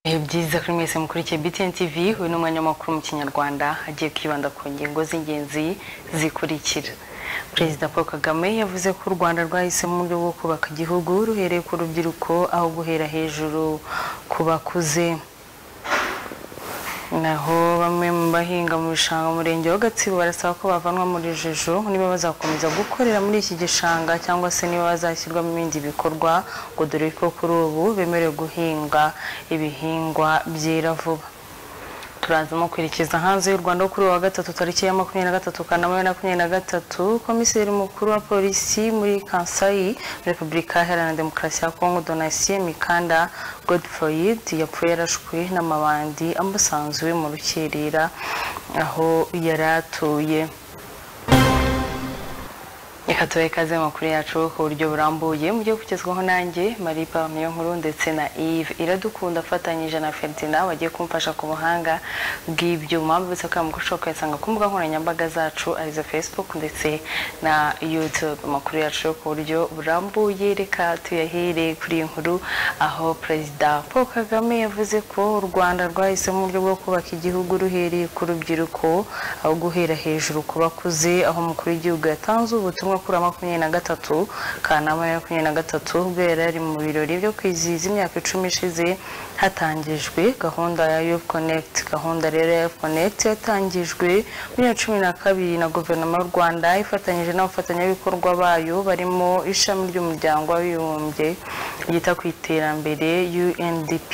Ibihe byiza kuri mwese mukurikiye BTN TV uyu ni umwanya w'amakuru mu kinyarwanda agiye kwibanda ku ngingo z'ingenzi zikurikira perezida paul kagame yavuze ko u rwanda rwahisemo uburyo bwo kubaka igihugu ruhereye ku rubyiruko aho guhera hejuru ku bakuze naho bamwe mu bahinga mu bishanga mu murenge wa gatsibo barasaba ko bavanwa mu rujijo niba bazakomeza gukorera muri iki gishanga cyangwa se niba bazashyirwamo ibindi bikorwa ngo dore ko kuri ubu bemerewe guhinga ibihingwa byera vuba turazamo kwerekeza hanze y'u rwanda kuri wa gatatu tariki ya makumyabiri na gatatu kanama bibiri na makumyabiri na gatatu komiseri mukuru wa polisi muri kansayi repubulika iharanira demokarasi ya kongo donasiye mikanda godfroid yapfuye yarashwe n'amabandi amusanzwe mu rukirira aho yari atuye reka tubahe ikaze mu makuru yacu ku buryo burambuye mugiye kugezwaho nanjye marie pamiyo nkuru ndetse na yves iradukunda afatanyije na ferdinand wagiye kumfasha ku buhanga bw'ibyuma mbese ko yamugushaka ukayasanga ku mbuga nkoranyambaga zacu arizo facebook ndetse na youtube amakuru yacu ku buryo burambuye reka tuyahere kuri iyi nkuru aho perezida paul kagame yavuze ko u rwanda rwahisemo uburyo bwo kubaka igihugu ruhereye ku rubyiruko aho guhera hejuru ku bakuze aho umukuru w'igihugu yatanze ubutumwa kuri makumyabiri na gatatu kanama ya makumyabiri na gatatu ubwo yari ari mu birori byo kwizihiza imyaka icumi ishize hatangijwe gahunda ya Youth Connect gahunda rero ya Youth Connect yatangijwe muri ya cumi na kabiri na guverinoma y'u Rwanda ifatanyije n'abafatanyabikorwa bayo barimo ishami ry'umuryango w'abibumbye ryita ku iterambere UNDP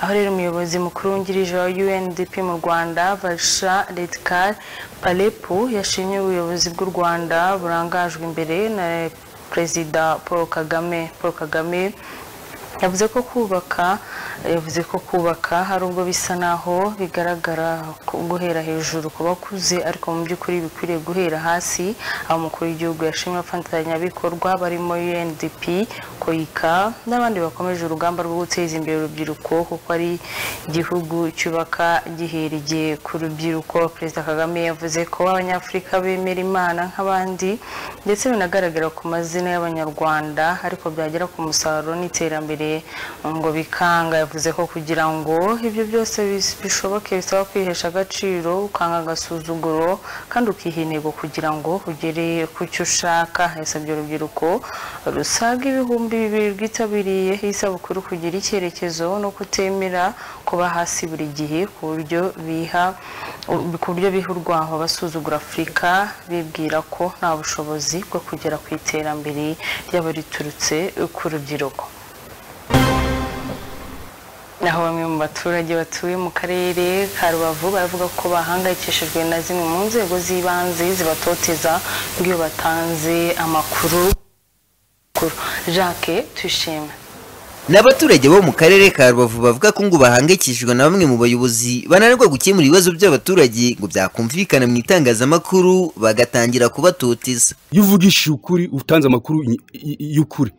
aho rero umuyobozi mukuru wungirije wa UNDP mu Rwanda Valsha Redkar Palepu yashimye ubuyobozi bw'u Rwanda burangajwe imbere na Perezida Paul Kagame Paul Kagame yavuze ko kubaka yavuze ko kubaka hari ubwo bisa naho bigaragara guhera hejuru ku bakuze ariko mu by'ukuri bikwiriye guhera hasi aho umukuru w'igihugu yashimye abafatanyabikorwa barimo UNDP koyika n'abandi bakomeje urugamba rwo guteza imbere urubyiruko kuko ari igihugu cyubaka gihereye ku rubyiruko perezida kagame yavuze ko abanyafurika bemera imana nk'abandi ndetse binagaragara ku mazina y'abanyarwanda ariko byagera ku musaruro n'iterambere ngo bikanga yavuze ko kugira ngo ibyo byose bishoboke bisaba kwihesha agaciro ukanga agasuzuguro kandi ukiha intego kugira ngo ugere ku cyo ushaka yasabye urubyiruko rusaga ibihumbi bibiri rwitabiriye isabukuru kugira icyerekezo no kutemera kuba hasi buri gihe ku buryo biha ku buryo biha urwaho basuzugura afurika bibwira ko nta bushobozi bwo kugera ku iterambere ryaba riturutse ku rubyiruko naho bamwe mu baturage batuye mu karere ka rubavu baravuga ko bahangayikishijwe na zimwe mu nzego z'ibanze zibatoteza nk'iyo batanze amakuru jacques tuyishime ni abaturage bo mu karere ka rubavu bavuga ko ngo bahangayikishijwe na bamwe mu bayobozi bananirwa gukemura ibibazo by'abaturage ngo byakumvikana mu itangazamakuru bagatangira kubatoteza iyo uvugishije ukuri utanze amakuru y'ukuri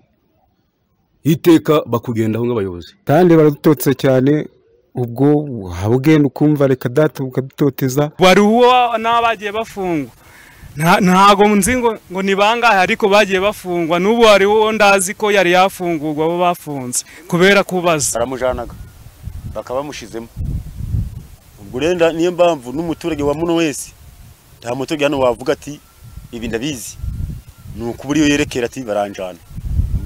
iteka bakugendaho nk'abayobozi kandi baradutotse cyane ubwo wabugenda ukumva reka data bakadutoteza wari uwo n'abagiye bafungwa ntago nzi ngo ni bangahe ariko bagiye bafungwa n'ubu hari uwo ndazi ko yari yafungurwa abo bafunze kubera kubaza baramujanaga bakaba bamushyizemo ubwo rero niyo mpamvu n'umuturage wa muno wese nta muturage hano wavuga ati ibi ndabizi ni ukubura iyo yerekera ati baranjana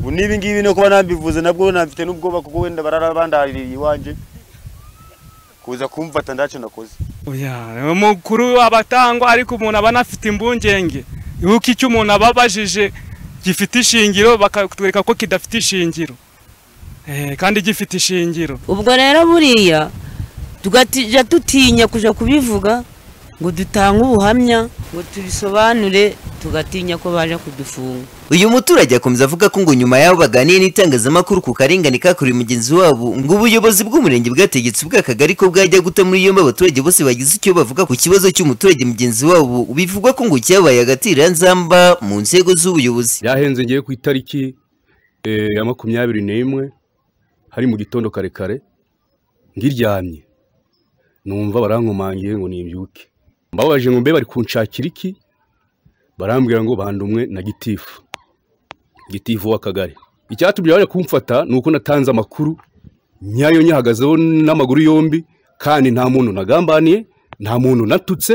ubu n'ibi ngibi no kuba nambivuze nabwo nabifite n'ubwoba kuko wenda barara bandaririye iwanjye kuza kumfata ntacyo nakoze umukuru aba atangwa ariko umuntu aba anafite imbungenge yuko icyo umuntu aba abajije gifite ishingiro bakatwereka ko kidafite ishingiro kandi gifite ishingiro ubwo rero buriya tugatijya dutinya kujya kubivuga ngo dutange ubuhamya ngo tubisobanure tugatinya ko baje kudufunga uyu muturage akomeza avuga ko ngo nyuma y'aho baganiye n'itangazamakuru ku karengane kakorewe mugenzi wabo ngo ubuyobozi bw'umurenge bwategetse ubw'akagari ko bwajya guta muri yombi abaturage bose bagize icyo bavuga ku kibazo cy'umuturage mugenzi wabo bivugwa ko ngo cyabaye agatiranzamba mu nzego z'ubuyobozi yahenze ngiye ku itariki ya makumyabiri n'imwe hari mu gitondo karekare ngiryamye numva barankomangiye ngo nibyuke mbabaje ngo mbe bari kunshakira iki barambwira ngo bandumwe na gitifu gitivu w'akagari icyatumye baje kumfata ni uko natanze amakuru nyayo nyihagazeho n'amaguru yombi kandi nta muntu nagambaniye nta muntu natutse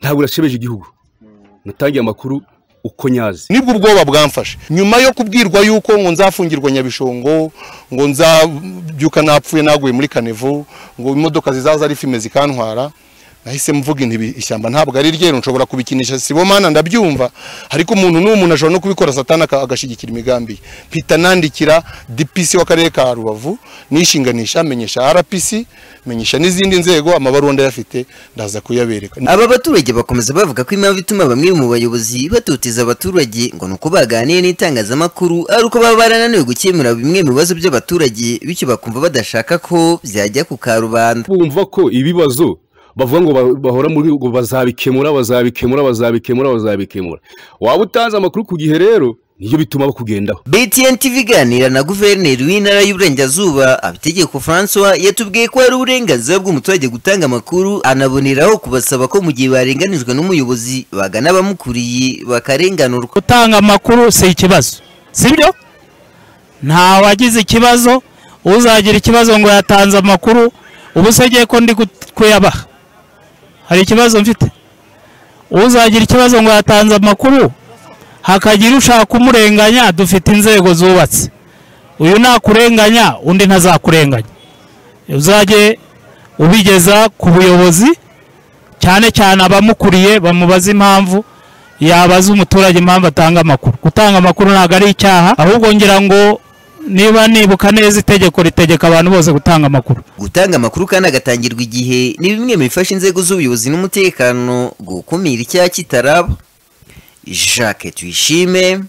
ntabwo urashebeje igihugu natangiye amakuru uko nyazi nibwo ubwoba bwamfashe nyuma yo kubwirwa yuko ngo nzafungirwa nyabishongo ngo nzabyuka napfuye naguye muri kanevo ngo imodoka zizaza ari fime zikantwara nahise mvuga inti ibi ishyamba ntabwo ari ryeru nshobora kubikinisha sibomana ndabyumva ariko umuntu n'uwo muntu ashobora no kubikora satana aka- agashyigikira imigambi ye mpita nandikira dpc w'akarere ka rubavu nishinganisha menyesha rpc menyesha n'izindi nzego amabaruwa ndayafite ndaza kuyabereka aba baturage bakomeza bavuga ko impamvu ituma bamwe mu bayobozi batutiza abaturage ngo ni uko baganiriye n'itangazamakuru ari uko baba barananiwe gukemura bimwe mu bibazo by'abaturage bityo bakumva badashaka ko byajya ku karubanda bumva ko ibibazo bavuga ngo ba- bahora muri ngo bazabikemura bazabikemura bazabikemura bazabikemura waba utanze amakuru ku gihe rero niyo bituma bakugendaho BTN TV iganira na guverineri w'intara y'uburengerazuba abitegeko François yatubwiye ko hari uburenganzira bw'umuturage gutanga amakuru anaboneraho kubasaba ko mu gihe barenganijwe n'umuyobozi bagana abamukuriye bakarenganurwa gutanga amakuru si ikibazo sibyo nta wagize ikibazo uzagira ikibazo ngo yatanze amakuru ubu se ngiye ko ndi gut- kuyabaha hari ikibazo mfite uzagira ikibazo ngo yatanze amakuru hakagira ushaka kumurenganya dufite inzego zubatse uyu nakurenganya undi ntazakurenganya uzajye ubigeza ku buyobozi cyane cyane abamukuriye bamubaza impamvu yabaza umuturage impamvu atanga amakuru gutanga amakuru ntabwo ari icyaha ahubwo ngira ngo niba nibuka neza itegeko ritegeka abantu bose gutanga amakuru gutanga amakuru kandi agatangirwa igihe ni bimwe mu bifasha inzego z'ubuyobozi n'umutekano gukumira icyaha kitaraba Jacques Tuyishime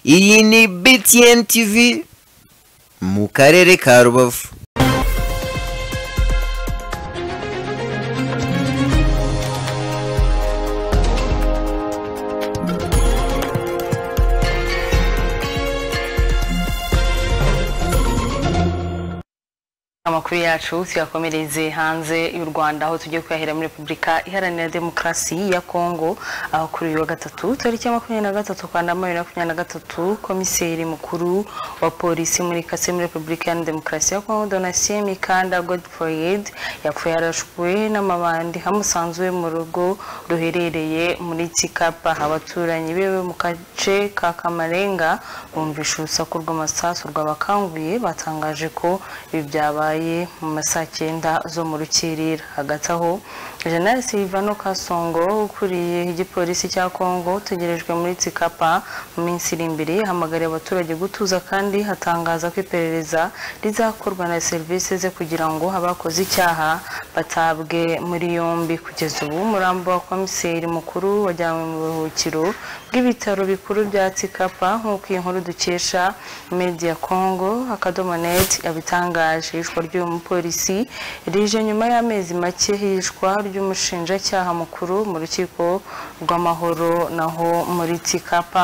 iyi ni BTN TV mu karere ka Rubavu amakuru yacu tuyakomereze hanze y'u rwanda aho tugiye kuyahera muri repubulika iharanira demokarasi ya kongo aho kuri uyu wa gatatu tariki ya makumyabiri na gatatu kanda makumyabiri na makumyabiri na gatatu komiseri mukuru wa polisi muri kase muri repubulika iharanira demokarasi ya kongo donatien mikanda godfroid yapfuye yarashwe n'amabandi hamusanzwe mu rugo ruherereye muri kikapa abaturanyi biwe mu gace ka kamarenga bumvisha urusaku rw'amasasu rw'abakanguye batangaje ko ibi byabaye mu ma saa cyenda zo mu rukirira hagati aho General Silvano Kasongo ukuriye igipolisi cya Kongo utegerejwe muri Tsikapa mu minsi iri imbere yahamagariye abaturage gutuza kandi hatangaza ko iperereza rizakorwa na serivisi ze kugira ngo abakoze icyaha batabwe muri yombi kugeza ubu umurambo wa komiseri mukuru wajyanywe mu buruhukiro bw'ibitaro bikuru bya Tsikapa nk'uko iyi nkuru dukesha Media Congo akadomo net yabitangaje ishwa ry'uyu mupolisi rije nyuma y'amezi make y'ishwa ry'umushinjacyaha mukuru mu rukiko rw'amahoro naho muri Tsikapa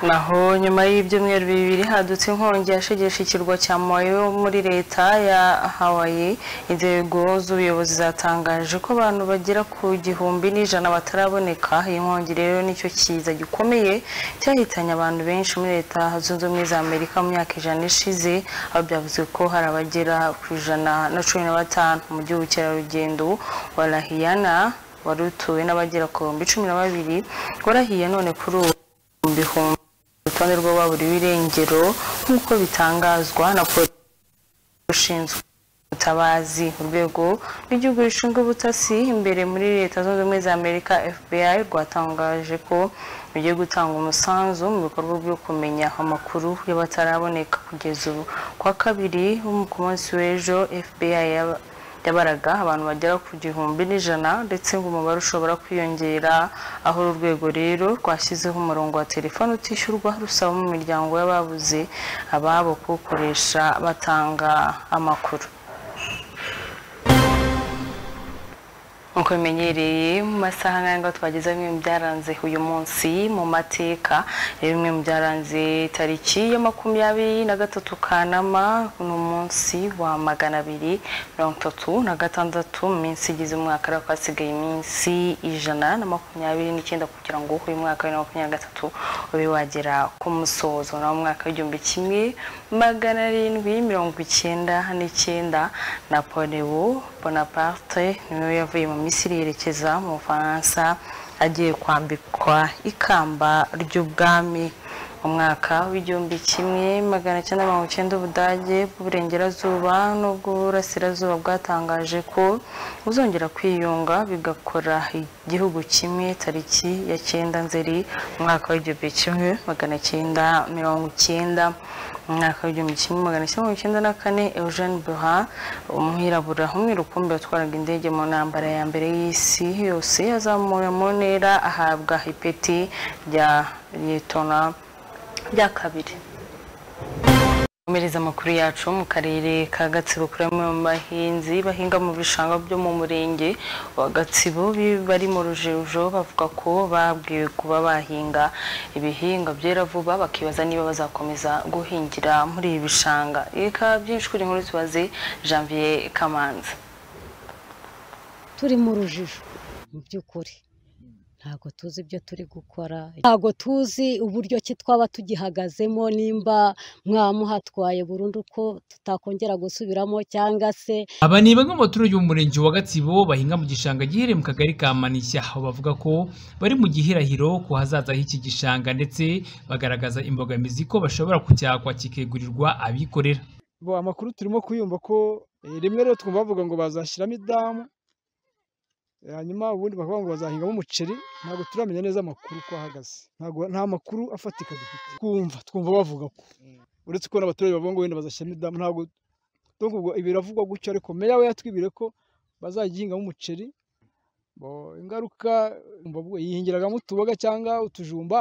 naho nyuma y'ibyumweru bibiri hadutse inkongi yashegesha ikirwa cya Maui yo muri leta ya Hawaii inzego z'ubuyobozi zatangaje ko abantu bagera ku gihumbi n'ijana bataraboneka iyi nkongi rero nicyo kiza gikomeye cyahitanye abantu benshi muri leta zunze ubumwe za Amerika mu myaka ijana ishize aho byavuze ko hari abagera ku ijana na cumi na batanu mu by'ubukerarugendo wa Lahiyana wari utuwe n'abagera ku bihumbi cumi na babiri warahiye none kuri ubu mu bihumbi urutonde rw'ababuriwe irengero nk'uko bitangazwa na polisi ushinzwe ubutabazi urwego rw'igihugu rushinzwe ubutasi imbere muri leta zunze ubumwe za amerika fbi rwatangaje ko rugiye gutanga umusanzu mu bikorwa byo kumenya amakuru y'abataraboneka kugeza ubu ku wa kabiri wo ku munsi w'ejo fbi yaba- yabaraga abantu bagera ku gihumbi n'ijana ndetse ngo umubare ushobora kwiyongera aho uru rwego rero rwashyizeho umurongo wa telefone utishyurwa rusaba mu miryango y'ababuze ababo kuwukoresha batanga amakuru nk'uko bimenyereye mu masaha nk'ayangaya twageze bimwe mu byaranze uyu munsi mu mateka rero bimwe mu byaranze tariki ya makumyabiri na gatatu kanama ni umunsi wa magana abiri mirongo itatu na gatandatu mu minsi igize umwaka ariko hasigaye iminsi ijana na makumyabiri n'icyenda kugira ngo uyu mwaka wa bibiri na makumyabiri na gatatu ube wagera ku musozo nawo mwaka w'igihumbi kimwe magana arindwi mirongo icyenda n'icyenda napoleon bonaparte niwe yavuye mu misiri yerekeza mu bufaransa agiye kwambikwa ikamba ry'ubwami mu mwaka w'igihumbi kimwe magana cyenda mirongo icyenda ubudage bw'uburengerazuba n'ubw'uburasirazuba bwatangaje ko buzongera kwiyunga bigakora igihugu kimwe tariki ya cyenda nzeri mu mwaka w'igihumbi kimwe magana cyenda mirongo icyenda mu mwaka w'igihumbi kimwe magana cyenda mirongo icyenda na kane eugene buha umwirabura umwe rukumbi watwaraga indege mu ntambara ya mbere y'isi yose yazamuwe mu ntera ahabwa ipeti rya liyetona bya kabiri gukomereza amakuru yacu mu karere ka gatsibo kuri bamwe mu bahinzi bahinga mu bishanga byo mu murenge wa gatsibo bari mu rujijo bavuga ko babwiwe kuba bahinga ibihingwa byera vuba bakibaza niba bazakomeza guhingira muri ibi bishanga reka byinshi kuri nkuru tubaze janvier kamanzi turi mu rujijo mu by'ukuri ntabwo tuzi ibyo turi gukora ntabwo tuzi uburyo ki twaba tugihagazemo nimba mwaba muhatwaye burundu ko tutakongera gusubiramo cyangwa se aba ni bamwe mu baturage bo mu murenge wa gatsibo bahinga mu gishanga giherereye mu kagari ka manishya aho bavuga ko bari mu gihirahiro ku hazaza h'iki gishanga ndetse bagaragaza imbogamizi ko bashobora kucyakwa kikegurirwa abikorera bo amakuru turimo kuyumva ko eh, rimwe rero twumva bavuga ngo bazashyiramo idamu hanyuma ubundi bakavuga ngo bazahingamo umuceri ntabwo turamenya neza amakuru uko ahagaze ntabwo nta makuru afatika dufite twumva twumva bavuga ko uretse ko n'abaturage bavuga ngo wenda bazashyiramo idamu ntabwo ndumva ubwo ibiravugwa gutyo ariko meya we yatwibire ko bazagihingamo umuceri bo ingaruka mbavuga yihingiragamo utuboga cyangwa utujumba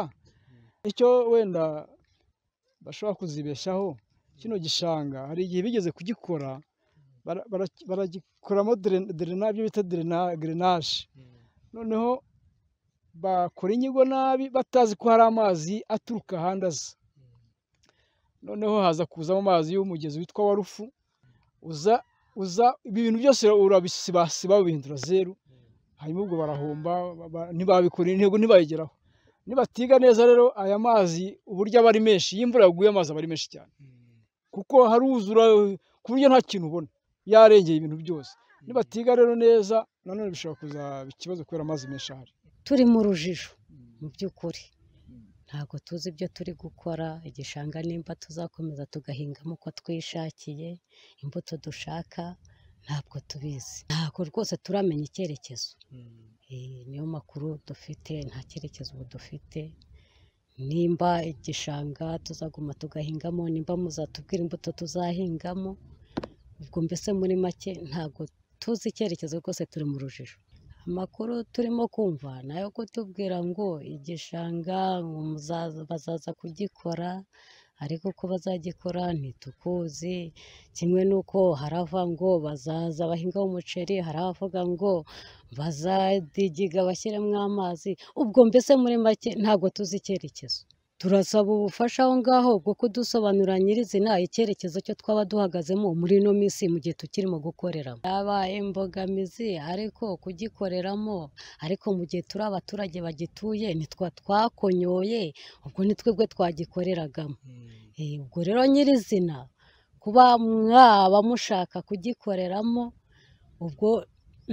icyo wenda bashobora kuzibeshaho kino gishanga hari igihe bigeze kugikora bara- bara- baragikoramo dren- drena- ibyo bita drena- gerenage noneho bakora inyigo nabi batazi ko hari amazi aturuka ahandi aza noneho haza kuzamo amazi y'umugezi witwa wa rufu uza uza ibi bintu byose urabisibasiba babihindura zeru hanyuma ubwo barahomba ba- ba- ntibabikora intego ntibayigeraho nibatiga neza rero aya mazi uburyo aba ari menshi iyo imvura yaguye amazi aba ari menshi cyane kuko haruzura ku buryo nta kintu ubona yarengeye ibintu byose nibatiga rero neza nanone bishobora kuzaba ikibazo kubera amazi menshi ahari turi mu rujijo mu by'ukuri ntabwo tuzi ibyo turi gukora igishanga nimba tuzakomeza tugahingamo uko twishakiye imbuto dushaka ntabwo tubizi ntabwo rwose turamenya icyerekezo Eh, niyo makuru dufite nta cyerekezo ubu dufite nimba igishanga tuzaguma tugahingamo nimba muzatubwira imbuto tuzahingamo ubwo mbese muri make ntabwo tuzi icyerekezo rwose turi mu rujijo amakuru turimo kumva nayo kutubwira ngo igishanga ngo muzaza- bazaza kugikora ariko uko bazagikora ntitukuzi kimwe n'uko harava ngo bazaza bahingaho umuceri hari abavuga ngo bazadigiga bashyiremo amazi ubwo mbese muri make ntabwo tuzi icyerekezo turasaba ubufasha aho ngaho bwo kudusobanurira nyirizina icyerekezo cyo twaba duhagazemo muri ino minsi mu gihe tukirimo gukoreramo yaba imbogamizi ariko kugikoreramo ariko mu gihe turi abaturage bagituye nitwa twakonyoye ubwo ni twebwe twagikoreragamo Eh, ubwo rero nyirizina kuba mwaba mushaka kugikoreramo ubwo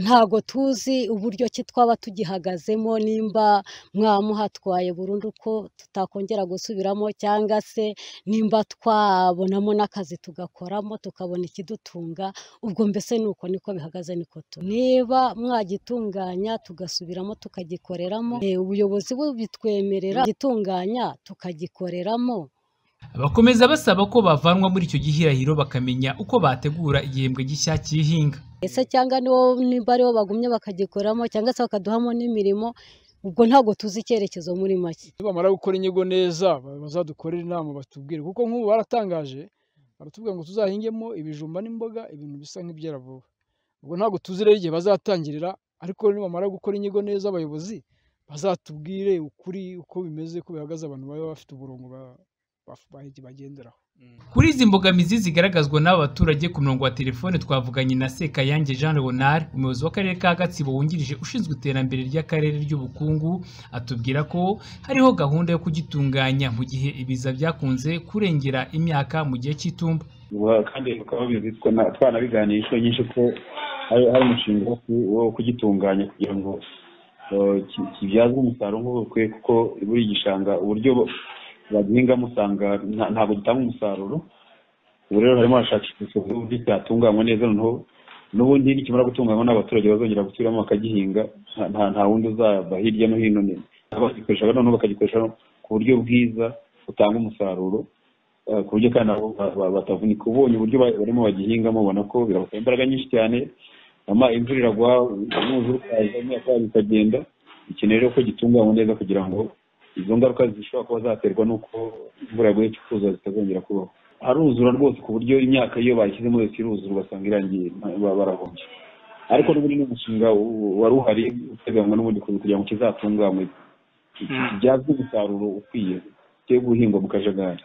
ntabwo tuzi uburyo ki twaba tugihagazemo nimba mwaba muhatwaye burundu ko tutakongera gusubiramo cyangwa se nimba twabonamo n'akazi tugakoramo tukabona ikidutunga ubwo mbese ni uko niko bihagaze niko tu niba mwagitunganya tugasubiramo tukagikoreramo eh, ubuyobozi bubitwemerera gitunganya tukagikoreramo bakomeza basaba ko bavanwa muri icyo gihirahiro bakamenya uko bategura igihembwe gishya cy'ihinga ese cyangwa nibo nimba aribo bagumye bakagikoramo cyangwa se bakaduhamo n'imirimo ubwo ntabwo tuzi icyerekezo muri make nibamara gukora inyigo neza ba- bazadukorere inama batubwire kuko nk'ubu baratangaje baratubwira ngo tuzahingemo ibijumba n'imboga ibintu bisa nk'ibyera vuba ubwo ntabwo tuzi rero igihe bazatangirira ariko nibamara gukora inyigo neza abayobozi bazatubwire ukuri uko bimeze ko bihagaze abantu baba bafite umurongo ba- ba- bagenderaho Kuri izi mbogamizi zigaragazwa n'aba baturage ku murongo wa telefone twavuganye na Sekayange Jean Leonard umuyobozi w'akarere ka Gatsibo wungirije ushinzwe iterambere ry'akarere ry'ubukungu atubwira ko hariho gahunda yo kugitunganya mu gihe ibiza byakunze kurengera imyaka mu gihe cy'itumba Wa- kandi bakaba babizi twana- twanabiganiye inshuro nyinshi ko hari hari umushinga wo ku- wo kugitunganya kugira ngo eh, ki- kibyazwe umusaruro nk'ubu bukwiye kuko buri gishanga uburyo bo- bagihingamo usanga nta- ntabwo gitanga umusaruro ubu rero harimo hashakishwa uburyo cyatunganywa neza noneho n'ubundi nikimara gutunganywa n'abaturage bazongera gusubiramo bakagihinga nta- nta nta wundi uzaba hirya no hino ni- abagikoresha noneho bakagikoresha ku buryo bwiza butanga umusaruro eh, ku buryo kandi nabo ba- ba- batavunika ubonye uburyo ba- barimo bagihingamo ubona ko birabasaba imbaraga nyinshi cyane ama imvura iragwa umwuzure ukaza imyaka yabo ikagenda bikeneye rero ko gitunganywa neza kugira ngo izo ngaruka zishobora kuba zaterwa n'uko imvura yaguye ikuzuza zitazongera kubaho haruzura rwose ku buryo imyaka iyo bayishyizemo yose iruzura ugasanga irangiye ba- ba- barahombye ariko n'ubundi ni umushinga wa- wari uhari uteganywa n'ubundi kugira ngo kizatunganywe kibyazwe umusaruro ukwiye cyo guhingwa mu kajagari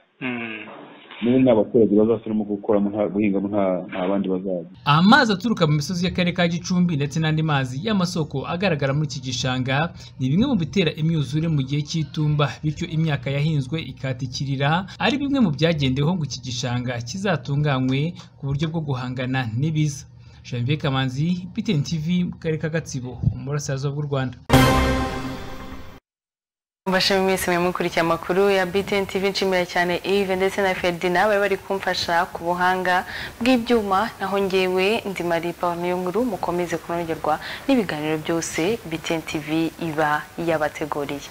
n'ubu ni abaturage bazasubiramo gukoramo nta guhingamo nta nta bandi bazaza Amazi aturuka mu misozi y'akarere ka Gicumbi ndetse n'andi mazi y'amasoko agaragara muri iki gishanga ni bimwe mu bitera imyuzure mu gihe cy'itumba bityo imyaka yahinzwe ikatikirira ari bimwe mu byagendeweho ngo iki gishanga kizatunganywe ku buryo bwo guhangana n'ibiza. Janvier Kamanzi, BTN TV mu karere ka Gatsibo, mu burasirazuba bw'u Rwanda. mbashimiye mwese mwe mukurikiye amakuru ya BTN TV nshimira cyane Yves ndetse na Ferdinand bari bari kumfasha ku buhanga bw'ibyuma naho njyewe ndi Marie Pamela Nkuru mukomeze kunogerwa n'ibiganiro byose BTN TV iba yabateguriye